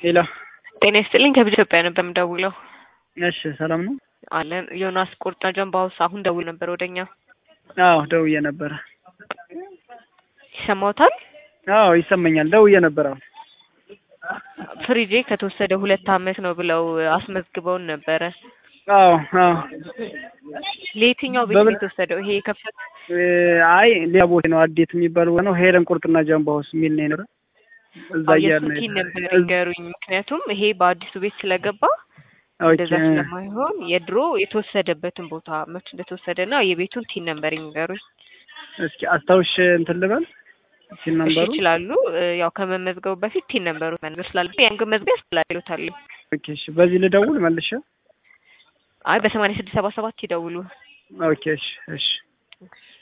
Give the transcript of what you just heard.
ሄሎ ጤና ይስጥልኝ ከብዙ ኢትዮጵያ ነበር የምደውለው። እሺ ሰላም ነው? አለን ዮናስ ቁርጣ ጀንባ ውስጥ አሁን ደውል ነበር ወደኛ። አዎ ደውዬ ነበረ። ይሰማዎታል? አዎ ይሰማኛል። ደውዬ ነበረ። ፍሪጄ ከተወሰደ ሁለት አመት ነው ብለው አስመዝግበውን ነበረ። አዎ አዎ ለየትኛው ቤት ነው በምን- የተወሰደው? ይሄ የከፈት እ፣ አይ ሌላ ቦታ ነው አዴት የሚባል ቦታ ነው። ሄለን ቁርጥና ጀንባ ውስጥ የሚል ነው የነበረ። እዛ እያልን ነው የሱኪን ነበር የሄድነው። ይገሩኝ። ምክንያቱም ይሄ በአዲሱ ቤት ስለገባ ኦኬ እንደዛ ስለማይሆን የድሮ የተወሰደበትን ቦታ መች እንደተወሰደ እና የቤቱን ቲን ነበር የሚገሩኝ። እስኪ አስታውሽ እንትን ልበል ሲል እሺ ነበሩ። ይችላሉ። እ፣ ያው ከመመዝገቡ በፊት ቲን ነበሩ መንገር ስላለ ያን ግን መዝገብ ያስላሉታል። ኦኬ እሺ፣ በዚህ ልደውል መልሼ። አይ በሰማንያ ስድስት ሰባ ሰባት ይደውሉ። ኦኬ እሺ እሺ